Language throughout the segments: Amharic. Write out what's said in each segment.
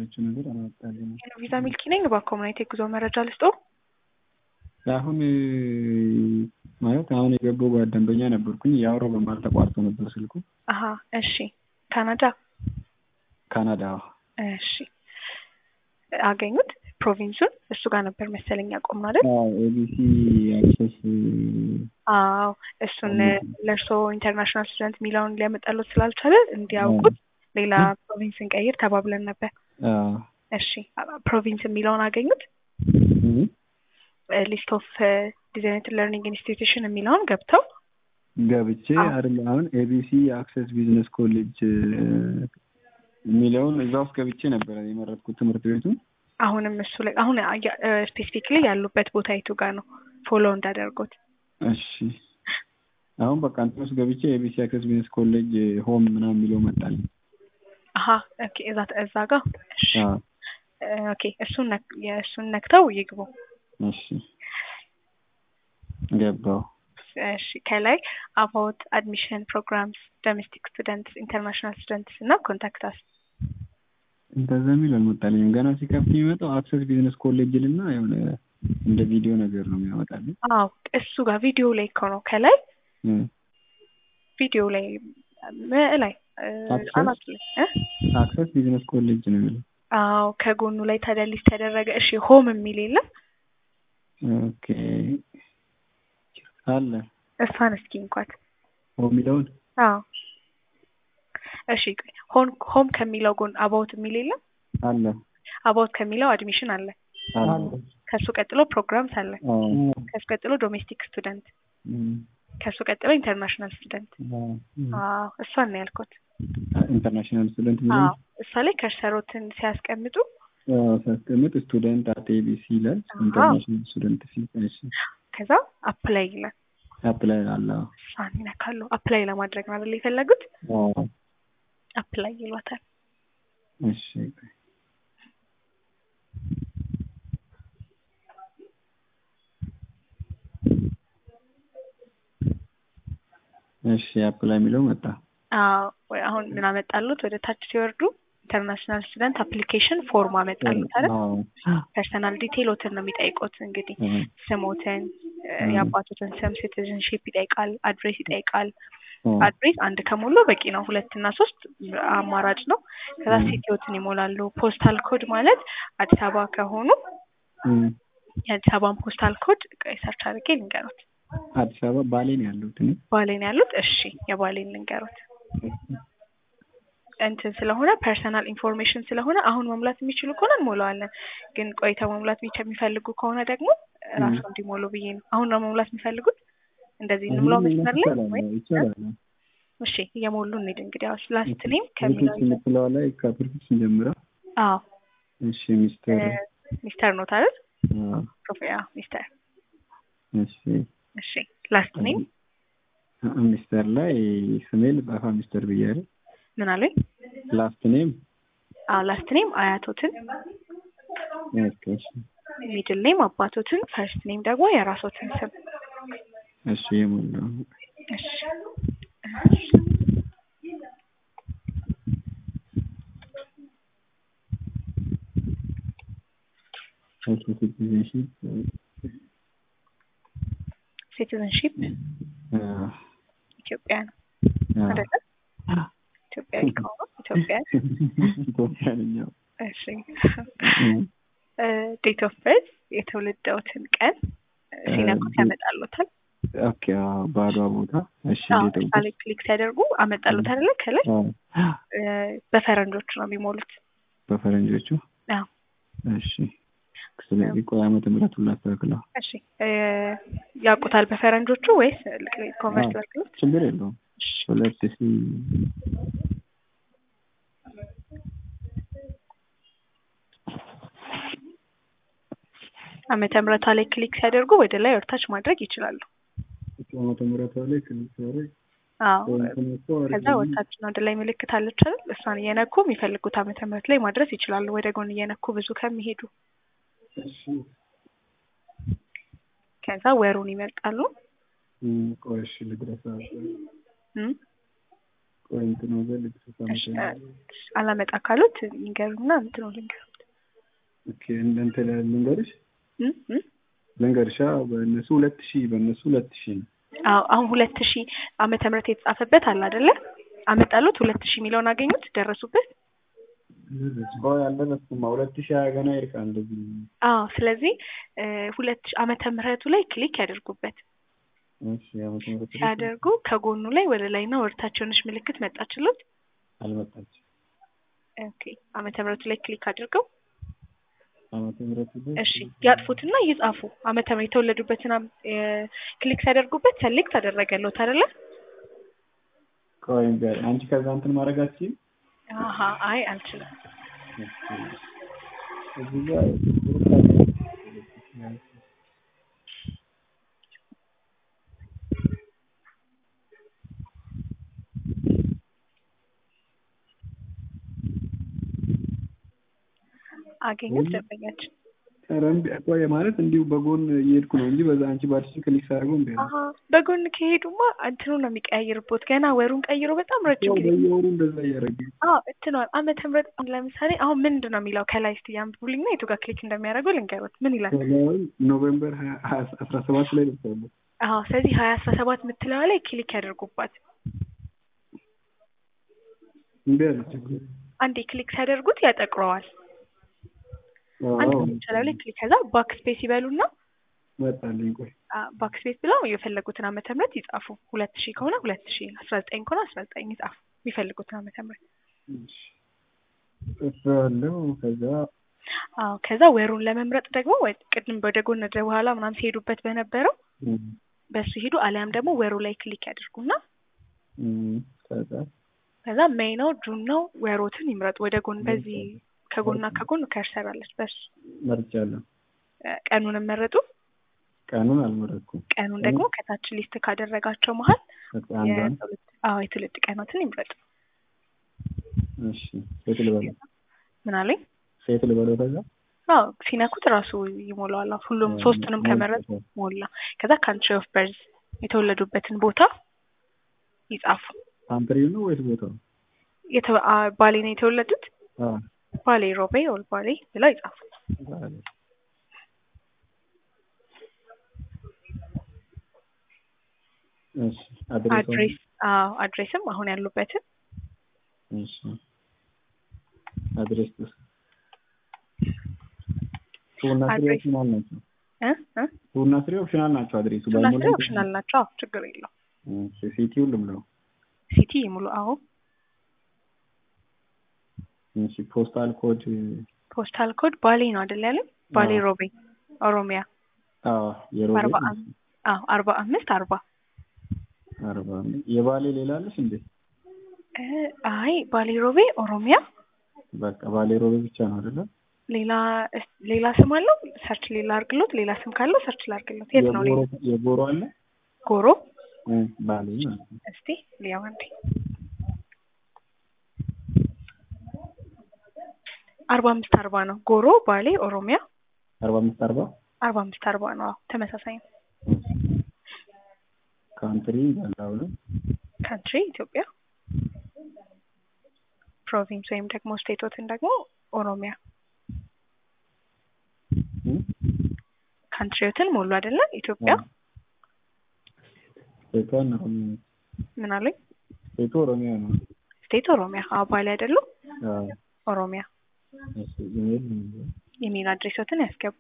ያለችው ነገር አላወጣልኝም። ቪዛ ሚልኪ ነኝ። በኮሙኒቲ የጉዞ መረጃ ልስጠው። አሁን ማለት አሁን የገባው ጓ ደንበኛ ነበርኩኝ ያወራው በማል ተቋርጦ ነበር ስልኩ። አሀ እሺ። ካናዳ ካናዳ እሺ። አገኙት ፕሮቪንሱን እሱ ጋር ነበር መሰለኝ ያቆምነው አይደል? ኤቢሲ አክሰስ አዎ እሱን ለእርስዎ ኢንተርናሽናል ስቱደንት የሚለውን ሊያመጣሉት ስላልቻለ እንዲያውቁት ሌላ ፕሮቪንስን ቀይር ተባብለን ነበር። እሺ ፕሮቪንስ የሚለውን አገኙት? ሊስት ኦፍ ዲዛይነር ለርኒንግ ኢንስቲትዩሽን የሚለውን ገብተው ገብቼ አይደል አሁን ኤቢሲ አክሰስ ቢዝነስ ኮሌጅ የሚለውን እዛ ውስጥ ገብቼ ነበረ የመረጥኩት ትምህርት ቤቱን። አሁንም እሱ ላይ አሁን ስፔሲፊክሊ ያሉበት ቦታ የቱ ጋር ነው ፎሎ እንዳደርጉት? እሺ አሁን በቃ እንትን ውስጥ ገብቼ ኤቢሲ አክሰስ ቢዝነስ ኮሌጅ ሆም ምናምን የሚለው መጣል። አሀ ኦኬ እዛ እዛ ጋር እሺ ኦኬ እሱን እሱን ነክተው ይግቡ። እሺ ገባው። እሺ ከላይ አባውት አድሚሽን ፕሮግራምስ ዶሜስቲክ ስቱደንትስ ኢንተርናሽናል ስቱደንትስ እና ኮንታክታስ እንደዛ የሚል አልመጣልኝም። ገና ሲከፍት የሚመጣው አክሰስ ቢዝነስ ኮሌጅ ልና የሆነ እንደ ቪዲዮ ነገር ነው የሚያመጣልኝ። አዎ እሱ ጋር ቪዲዮ ላይ እኮ ነው ከላይ ቪዲዮ ላይ ላይ አናት ላይ አክሰስ ቢዝነስ ኮሌጅ ነው የሚለው። አዎ ከጎኑ ላይ ታዲያ ሊስት ተደረገ። እሺ ሆም የሚል የለም? ኦኬ አለ። እሷን እስኪ እንኳን ሆም የሚለውን አዎ እሺ ሆን ሆም ከሚለው ጎን አባውት የሚል የለም? አለ። አባውት ከሚለው አድሚሽን አለ። ከሱ ቀጥሎ ፕሮግራምስ አለ። ከሱ ቀጥሎ ዶሜስቲክ ስቱደንት፣ ከሱ ቀጥሎ ኢንተርናሽናል ስቱደንት። አዎ እሷን ነው ያልኩት። ኢንተርናሽናል ስቱደንት አዎ እሷ ላይ ከርሰሮትን ሲያስቀምጡ ሲያስቀምጥ ስቱደንት አት ኤቢሲ ይላል። ኢንተርናሽናል ስቱደንት ሲል ከዛ አፕላይ ይላል። አፕላይ አለ። እሷን ይነካሉ። አፕላይ ለማድረግ ነው አይደል የፈለጉት? አፕላይ ይሏታል። እሺ እሺ አፕላይ የሚለው መጣ። አዎ አሁን ምን አመጣሉት? ወደ ታች ሲወርዱ ኢንተርናሽናል ስቱደንት አፕሊኬሽን ፎርም አመጣሉት አይደል? ፐርሰናል ዲቴይሎትን ነው የሚጠይቁት። እንግዲህ ስሞትን፣ የአባቶትን ስም፣ ሲቲዝንሺፕ ይጠይቃል፣ አድሬስ ይጠይቃል። አድሬስ አንድ ከሞሉ በቂ ነው። ሁለት እና ሶስት አማራጭ ነው። ከዛ ሲቲዎትን ይሞላሉ። ፖስታል ኮድ ማለት አዲስ አበባ ከሆኑ የአዲስ አበባን ፖስታል ኮድ ሰርች አድርጌ ልንገሩት። አዲስ አበባ ባሌ ነው ያሉት። እኔ ባሌ ነው ያሉት። እሺ የባሌን ልንገሩት። እንትን ስለሆነ ፐርሰናል ኢንፎርሜሽን ስለሆነ አሁን መሙላት የሚችሉ ከሆነ እንሞላዋለን። ግን ቆይተው መሙላት የሚፈልጉ ከሆነ ደግሞ ራሱ እንዲሞሉ ብዬ ነው። አሁን ነው መሙላት የሚፈልጉት? እንደዚህ እንሙላው መስመር ላይ ወይ? እሺ እየሞሉ እንሂድ እንግዲህ። አዎ ላስት ኔም ከሚለው የምትለዋ ላይ ከፕሪፊክስ እንጀምራ። አዎ እሺ ሚስተር ሚስተር ነው ታዲያ? ሶፊያ ሚስተር። እሺ እሺ ላስት ኔም ሚስተር ላይ ስሜል ጻፋ ሚስተር ብያለሁ። ምን አሉኝ? ላስት ኔም አዎ ላስት ኔም አያቶትን፣ ኦኬ እሺ ሚድል ኔም አባቶትን፣ ፈርስት ኔም ደግሞ የራሶትን ስም እሺ የሞላው እሺ ሲቲዝንሺፕ ሲቲዝንሺፕ ኢትዮጵያ ነው አይደለ? ኢትዮጵያዊ ከሆኑ ኢትዮጵያ ኢትዮጵያ ነኝ። እሺ ዴት ኦፍ በርዝ የተወለደውትን ቀን ሲነኩት ያመጣሉታል። ኦኬ ባዷ ቦታ እሺ ዴት ኦፍ ላይ ክሊክ ሲያደርጉ አመጣሉት አይደለ? ከላይ በፈረንጆቹ ነው የሚሞሉት። በፈረንጆቹ አዎ እሺ ስለዚህ ቆይ ዓመተ ምሕረቱን ላስተካክለው። እሺ ያውቁታል በፈረንጆቹ ወይስ ኮንቨርት ላድርግሎት? ችግር የለውም። ሁለት ሺ ዓመተ ምሕረቷ ላይ ክሊክ ሲያደርጉ ወደ ላይ ወርታች ማድረግ ይችላሉ። ዓመተ ምሕረቷ ላይ ክሊክ ሲያደርግ አዎ ከዛ ወታችን ወደ ላይ ምልክት አለች አይደል? እሷን እየነኩ የሚፈልጉት ዓመተ ምሕረት ላይ ማድረስ ይችላሉ። ወደ ጎን እየነኩ ብዙ ከሚሄዱ ከዛ ወሩን ይመርጣሉ። ቆይ እሺ ልድረስ። ቆይ እንትን ወገን ልብስ እሺ፣ አላመጣ ካሉት ይንገሩና እንትኑ ልንገሩት ኦኬ እንትን ልንገርሽ እ እ ልንገርሻ በእነሱ ሁለት ሺህ በእነሱ ሁለት ሺህ ነው። አዎ አሁን ሁለት ሺህ ዓመተ ምህረት የተጻፈበት አለ አይደለ? አመጣሉት ሁለት ሺህ የሚለውን አገኙት ደረሱበት። ቆይ አልደረስኩም። ሁለት ሺህ ሀያ ገና ይርቃል እንደዚህ አዎ ስለዚህ እ ሁለት ሺህ ዓመተ ምህረቱ ላይ ክሊክ ያደርጉበት። እሺ ዓመተ ምህረት ላይ ሲያደርጉ ከጎኑ ላይ ወደ ላይና ወደ ታች የሆነች ምልክት መጣችሎት። አልመጣችም። ኦኬ ዓመተ ምህረቱ ላይ ክሊክ አድርገው ዓመተ ምህረት ላይ እሺ ያጥፉትና ይጻፉ። ዓመተ ምህረት የተወለዱበትን አም- እ ክሊክ ሲያደርጉበት ሰሌክት አደረገሎት አይደለ? ቆይ እንጃ አንቺ ከዛ እንትን ማድረግ አትችይም? አሀ አይ አልችልም። እዚህ ጋር አገኙት ደንበኛችን። ኧረ እምቢ ቆይ ማለት እንዲሁ በጎን እየሄድኩ ነው እንጂ በዛ አንቺ ባልሽኝ ክሊክ ሳደርገው እንደ አሀ በጎን ከሄዱማ እንትኑ ነው የሚቀያየርቦት። ገና ወሩን ቀይሮ በጣም ረጅም ጊዜ በየወሩ እንደዛ እያደረገ አዎ እንትኗል ዓመተ ምህረት አሁን ለምሳሌ አሁን ምንድን ነው የሚለው ከላይ እስቲ ያንብቡልኝና የቱ ጋር ክሊክ እንደሚያደርገው ልንገሩት። ምን ይላል? ከላይ ኖቬምበር ሀያ ሀያ አስራ ሰባት ላይ ደርሳለሁ። አዎ ስለዚህ ሀያ አስራ ሰባት የምትለዋ ላይ ክሊክ ያደርጉባት። እምቢ አለች እኮ። አንዴ ክሊክ ሲያደርጉት ያጠቅረዋል። አንድ አዎ ምሳሌ ላይ ክሊክ ከዛ ባክ ስፔስ ይበሉና መጣልኝ። ቆይ ባክ ስፔስ ብለው የፈለጉትን ዓመተ ምህረት ይጻፉ። ሁለት ሺህ ከሆነ ሁለት ሺህ አስራ ዘጠኝ ከሆነ አስራ ዘጠኝ ይጻፉ የሚፈልጉትን ዓመተ ምህረት። እሺ ጽፌዋለሁ። ከዛ አዎ ከዛ ወሩን ለመምረጥ ደግሞ ወይ ቅድም ወደ ጎን ወደ በኋላ ምናምን ሲሄዱበት በነበረው እም፣ በሱ ሄዱ። አሊያም ደግሞ ወሩ ላይ ክሊክ ያድርጉና እም፣ ከዛ ከዛ ሜይ ነው ጁን ነው ወሮትን ይምረጡ። ወደ ጎን በዚህ ከጎንና ከጎን ከርሰር አለች። በሱ መርጫለሁ። እ ቀኑንም መረጡ። ቀኑን አልመረጥኩም። ቀኑን ደግሞ ከታች ሊስት ካደረጋቸው መሀል በቃ አንዷን የትውልድ አዎ የትውልድ ቀኖትን ይምረጡ። እሺ ሴት ልበለው ምን አለኝ? ሴት ልበለው ከዛ አዎ ሲነኩት ራሱ ይሞላዋል። አዎ ሁሉም ሶስቱንም ከመረጡ ሞላ። ከዛ ካንትሪ ኦፍ በርዝ የተወለዱበትን ቦታ ይጻፉ። ካንትሪው ነው ወይስ ቦታው? የተ- አ- ባሌ ነው የተወለዱት አዎ ባሌ ሮቤ ኦል ባሌ ብለው ይጻፉ። ባሌ። እሺ አድሬስ አድሬስ አዎ አድሬስም አሁን ያሉበትን እሺ አድሬስ ቱና ስሪ አድሬስ ኦፕሽናል ናቸው። እ እ ቱና ስሪ ኦፕሽናል ናቸው። አድሬሱ ቱና ባይሞላ ስሪ ኦፕሽናል ናቸው። አዎ ችግር የለው። እሺ ሲቲውን ልምለው። ሲቲ ይሙሉ። አዎ እሺ ፖስታል ኮድ ፖስታል ኮድ ባሌ ነው አይደል ያለን? ባሌ አዎ። ሮቤ ኦሮሚያ አዎ የሮቤ አርባ አም- አዎ አርባ አምስት አርባ አርባ የባሌ ሌላ አለሽ እንዴ? እ አይ ባሌ ሮቤ ኦሮሚያ በቃ ባሌ ሮቤ ብቻ ነው አይደለ? ሌላ እስ- ሌላ ስም አለው? ሰርች ሌላ አርግሎት። ሌላ ስም ካለው ሰርች ላርግሎት። የት ነው ሌላ? የጎሮ የጎሮ አለ ጎሮ እ ባሌ ማለት ነው። እስቲ ሊያው አንዴ አርባ አምስት አርባ ነው። ጎሮ ባሌ ኦሮሚያ አርባ አምስት አርባ አርባ አምስት አርባ ነው። አዎ ተመሳሳይ ነው። ካንትሪ ያለው ነው። ካንትሪ ኢትዮጵያ፣ ፕሮቪንስ ወይም ደግሞ ስቴቶትን ደግሞ ኦሮሚያ። እ? ካንትሪዎትን ሞሉ አይደለ? ኢትዮጵያ ስቴቷን ኦሮሚያ ነው። ምን አሉኝ? ስቴቱ ኦሮሚያ ነው። ስቴት ኦሮሚያ። አዎ ባሌ አይደሉ? አዎ ኦሮሚያ። እሺ ኢሜል ነው የሚለው። ኢሜል አድሬሶትን ያስገቡ።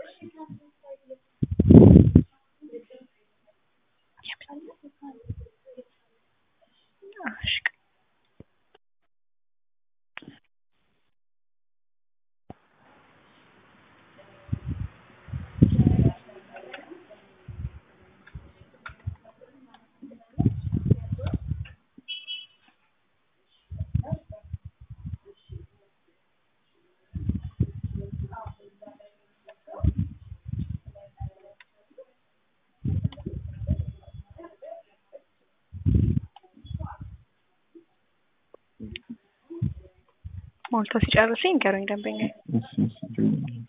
እሺ ሞልቶ ሲጨርሱ ይንገሩኝ ደንበኛ። እሺ እሺ ችግር የለም።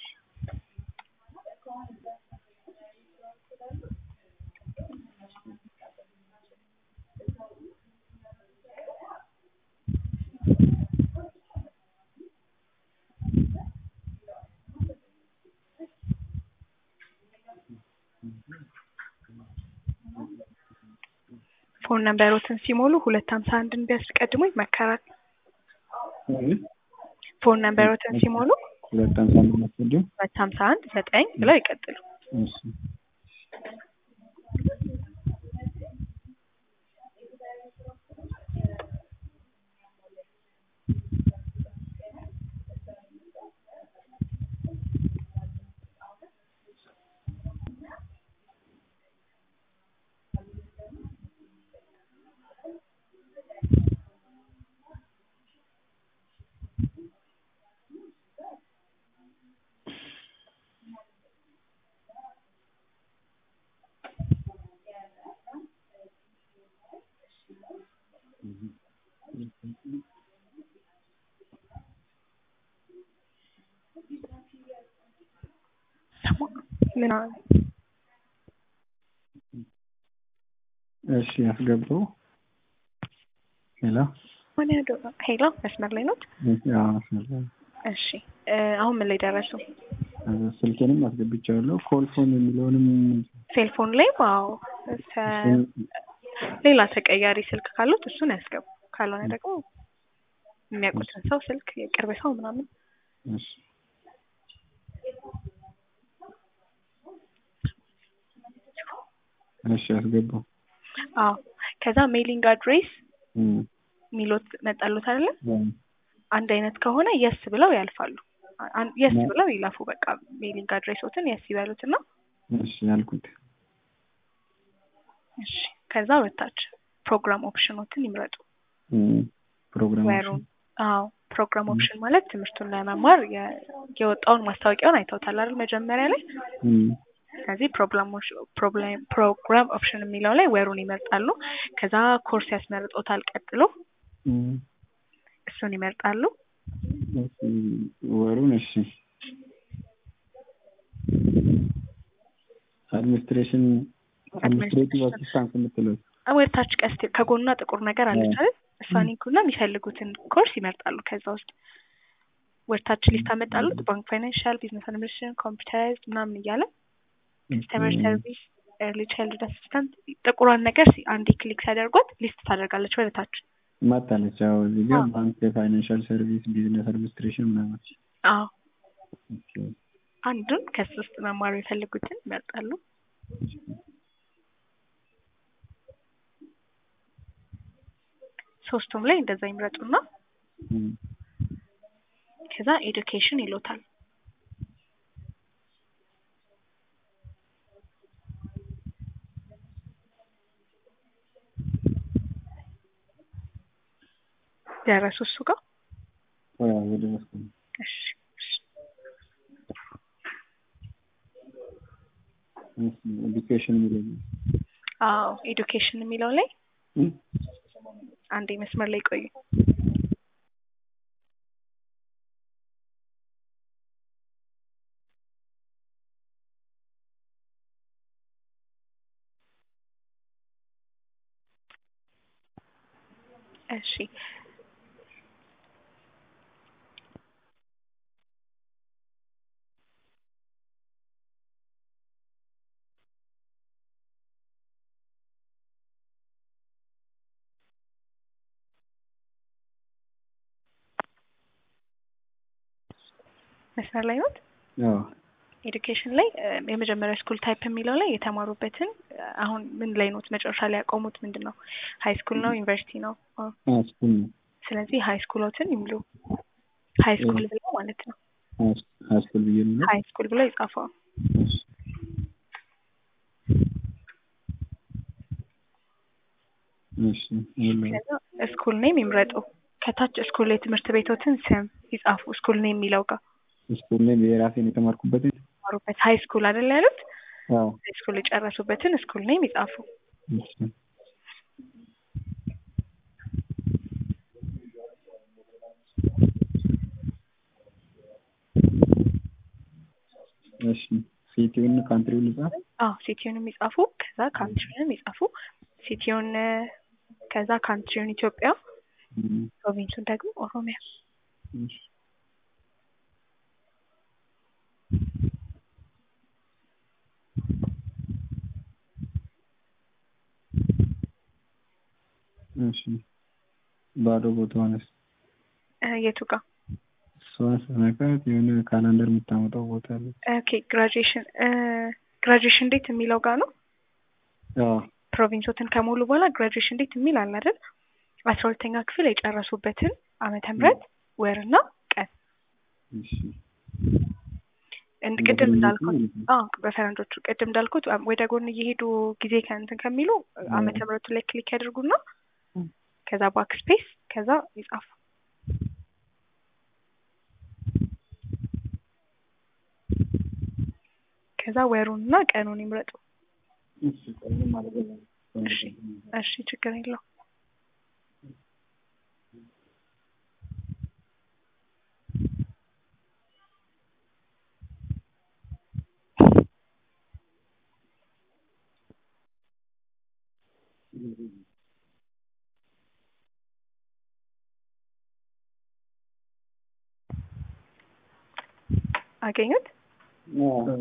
ፎን ነምበሮትን ሲሞሉ ሁለት ሀምሳ አንድን ቢያስቀድሙ ይመከራል። ፎን ነምበሮትን ሲሞሉ ሁለት ሀምሳ አንድ ማስቀደም ሁለት ሀምሳ አንድ ዘጠኝ ብለው ይቀጥሉ። እሺ ምን እሺ ያስገባው ሄሎ ምን ያዶ ሄሎ መስመር ላይ ኖት? አዎ መስመር ላይ እሺ እ አሁን ምን ላይ ደረሱ? ስልኬንም አስገብቻለሁ ኮል ፎን የሚለውንም ሴልፎን ላይ አዎ ሰ- ሌላ ተቀያሪ ስልክ ካሉት እሱን ያስገቡ። ካልሆነ ደግሞ የሚያውቁትን ሰው ስልክ የቅርብ ሰው ምናምን እሺ እሺ ያስገባው አዎ ከዛ ሜሊንግ አድሬስ እም ሚሎት መጣሉት አይደለ? እም አንድ አይነት ከሆነ የስ ብለው ያልፋሉ። አን- የስ ብለው ይላፉ። በቃ ሜሊንግ አድሬሶትን የስ ይበሉትና እሺ ያልኩት እሺ ከዛ ወታች ፕሮግራም ኦፕሽኖትን ይምረጡ። እም ፕሮግራም ወሩን አዎ ፕሮግራም ኦፕሽን ማለት ትምህርቱን ለመማር የ- የወጣውን ማስታወቂያውን አይተውታል አይደል መጀመሪያ ላይ። እም ስለዚህ ፕሮግራሞች ፕሮብሌም ፕሮግራም ኦፕሽን የሚለው ላይ ወሩን ይመርጣሉ። ከዛ ኮርስ ያስመርጦታል ቀጥሎ እም እሱን ይመርጣሉ። እሺ ወሩን እሺ አድሚኒስትሬሽን አድሚኒስትሬቲቭ አሲስታንስ የምትለው ወደታች ቀስት ከጎኗ ጥቁር ነገር አለች አይደል? እሷን ይንኩና የሚፈልጉትን ኮርስ ይመርጣሉ። ከዛ ውስጥ ወደታች ሊስት አመጣሉት ባንክ፣ ፋይናንሻል፣ ቢዝነስ አድሚኒስትሬሽን፣ ኮምፒውተር ምናምን እያለ ከስተመር ሰርቪስ፣ ኤርሊ ቻይልድ አሲስታንት ጥቁሯን ነገር ሲ- አንዴ ክሊክ ሲያደርጓት ሊስት ታደርጋለች ወደታች። ማታለች ያው እዚህ ጋር አዎ። ባንክ፣ ፋይናንሻል ሰርቪስ፣ ቢዝነስ አድሚኒስትሬሽን ምናምን አዎ ኦኬ። አንዱን ከሱ ውስጥ መማር የፈልጉትን ይመርጣሉ። ሶስቱም ላይ እንደዛ ይምረጡና እም ከዛ ኤዱኬሽን ይሎታል። ደረሱ እሱ ጋር ያው ወደ መስኮት እሺ እሺ። ኤዱኬሽን የሚለው አዎ ኤዱኬሽን የሚለው ላይ እም አንዴ መስመር ላይ ቆዩ። እሺ መስመር ላይ ነው። አዎ ኤዱኬሽን ላይ እ፣ የመጀመሪያ ስኩል ታይፕ የሚለው ላይ የተማሩበትን እ፣ አሁን ምን ላይ ኖት መጨረሻ ላይ ያቆሙት ምንድን ነው? ሀይ ስኩል ነው ዩኒቨርሲቲ ነው? ኦ፣ ስኩል ነው ስለዚህ ሀይ ስኩሎትን ይምሉ። ሀይ ስኩል ብለው ማለት ነው። ስኩል ብዬ ነው ሀይ ስኩል ብለው ይጻፈው። እሺ እሺ ሁሉ ከዛ ስኩል ኔም ይምረጡ። ከታች ስኩል የትምህርት ቤቶትን ስም ይጻፉ። ስኩል ኔም የሚለው ጋር ስኩል ላይ የራሴን የተማርኩበትን የተማሩበት ሀይ ስኩል አይደል ያሉት? አዎ ሀይ ስኩል የጨረሱበትን ስኩል ኔም ይጻፉ። እሺ እሺ ሲቲውን ካንትሪውን ልጻፍ አዎ ሲቲውንም ይጻፉ። ከዛ ካንትሪውንም ይጻፉ። ሲቲውን እ፣ ከዛ ካንትሪውን ኢትዮጵያ፣ እም ፕሮቪንሱን ደግሞ ኦሮሚያ። እሺ እሺ ባዶ ቦታዋንስ እ የቱ ጋር እሷን ስነካት የሆነ ካላንደር የምታመጣው ቦታ አለ። ኦኬ ግራጁዌሽን ግራጁዌሽን ዴት የሚለው ጋር ነው አዎ ፕሮቪንሶትን ከሞሉ በኋላ ግራጁዌሽን ዴት የሚል አለ አይደል አስራ ሁለተኛ ክፍል የጨረሱበትን ዓመተ ምህረት ወርና ቀን እሺ እንድ ቅድም እንዳልኩት አዎ በፈረንጆቹ ቅድም እንዳልኩት አም- ወደ ጎን እየሄዱ ጊዜ ከእንትን ከሚሉ ዓመተ ምህረቱ ላይ ክሊክ ያደርጉና ከዛ ባክ ስፔስ ከዛ ይጻፉ ከዛ ወሩንና ቀኑን ይምረጡ። እሺ ቆይ ማለት ነው። እሺ እሺ ችግር የለው። አገኙት? አዎ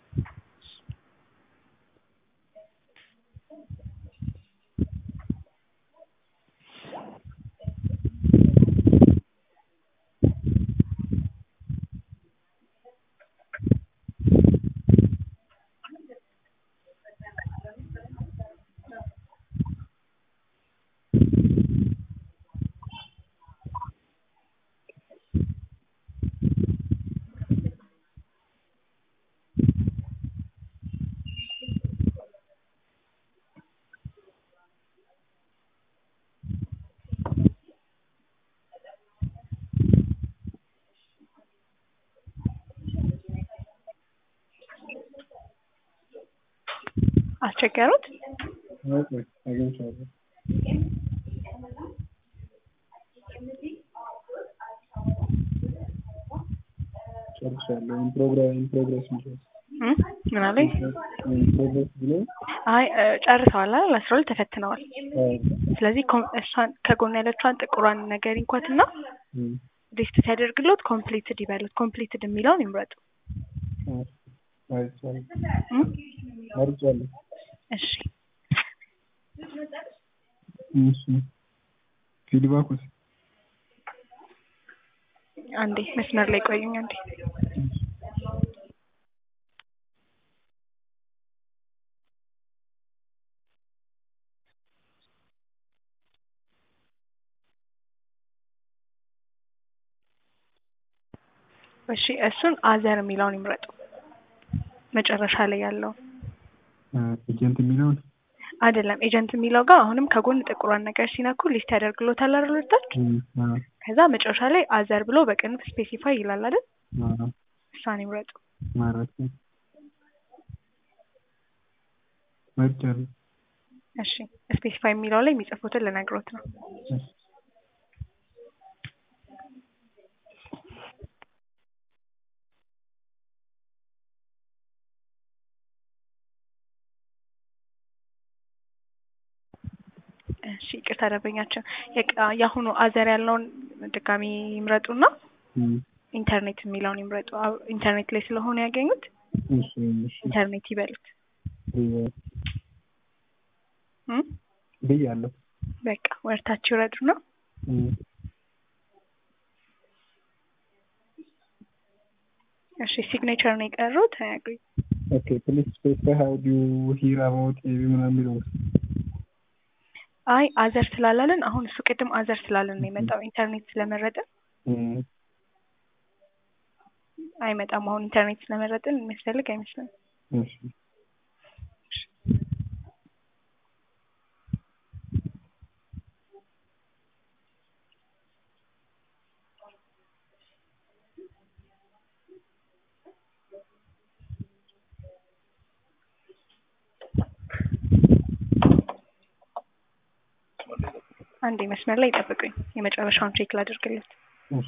አስቸገሩት? ኦኬ አግኝቼዋለሁ። ጨርሻለሁ። ኢን ፕሮግራ- ኢን ፕሮግረስ የሚለው እም? ምን አለኝ? ኢን ፕሮግረስ ብሎ አይ እ፣ ጨርሰዋል አይደል? አስራ ሁለት ተፈትነዋል። አዎ ስለዚህ ኮም- እሷን ከጎን ያለችዋን ጥቁሯን ነገር እንኳትና እም፣ ሊስት ሲያደርግሎት ኮምፕሊትድ ይበሉት። ኮምፕሊትድ የሚለውን ይምረጡ። አዎ አይቻልም። እም? መርጫለሁ። እሺ እሺ ፊድባኩስ አንዴ መስመር ላይ ቆዩኝ አንዴ። እሺ እሱን አዘር የሚለውን ይምረጡ። መጨረሻ ላይ ያለው ኤጀንት የሚለውን አይደለም ኤጀንት የሚለው ጋር አሁንም ከጎን ጥቁሯን ነገር ሲነኩ ሊስት ያደርግሎታል አይደል ወደታች? እም፣ አዎ ከዛ መጨረሻ ላይ አዘር ብሎ በቅንፍ ስፔሲፋይ ይላል አይደል? አዎ እሷን ይምረጡ። ማለት ነው። መርጫለሁ። እሺ ስፔሲፋይ የሚለው ላይ የሚጽፉትን ልነግሮት ነው። እሺ እሺ ይቅርታ ደንበኛችን የቅ- የአሁኑ አዘር ያለውን ድጋሚ ይምረጡና እም፣ ኢንተርኔት የሚለውን ይምረጡ። አዎ፣ ኢንተርኔት ላይ ስለሆነ ያገኙት እሺ እሺ ኢንተርኔት ይበሉት። ብያ- እም? ብያለሁ። በቃ ወርታች ይውረዱና እም፣ እሺ ሲግኔቸር ነው የቀሩት። አያግሪ ኦኬ ፕሊዝ ስፔሲፋይ ሃው ዱ ዩ ሂር አባውት ኤቢ ምናምን የሚለው አይ አዘር ስላላለን አሁን እሱ ቅድም አዘር ስላለን ነው የመጣው። ኢንተርኔት ስለመረጥን እም፣ አይመጣም። አሁን ኢንተርኔት ስለመረጥን የሚያስፈልግ አይመስልም። እሺ አንዴ መስመር ላይ ይጠብቁኝ። የመጨረሻውን ቼክ ላድርግለት። እሺ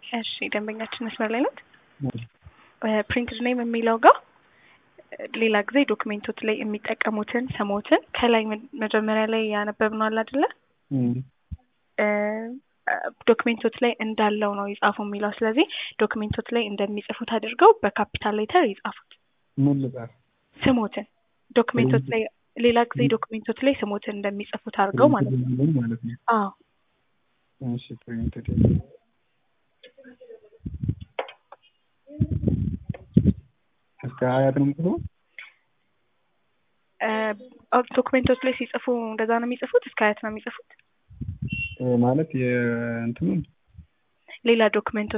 እሺ ደንበኛችን መስመር ላይ ናት። ፕሪንትድ ኔም የሚለው ጋር ሌላ ጊዜ ዶክሜንቶች ላይ የሚጠቀሙትን ስሞትን ከላይ መጀመሪያ ላይ ያነበብነው አለ አይደለ? ዶክሜንቶች ላይ እንዳለው ነው ይጻፉ የሚለው። ስለዚህ ዶክሜንቶች ላይ እንደሚጽፉት አድርገው በካፒታል ሌተር ይጻፉት ምን ልጻፍ? ስሞትን ዶክሜንቶች ላይ ሌላ ጊዜ ዶክሜንቶች ላይ ስሞትን እንደሚጽፉት አድርገው ማለት ነው። ማለት ነው። አዎ እሺ ፕሪንትድ እስከ ሀያት ነው የምጽፈው? ዶክሜንቶች ላይ ሲጽፉ እንደዛ ነው የሚጽፉት? እስከ ሀያት ነው የሚጽፉት? ማለት የእንትኑን ሌላ ዶክሜንቶች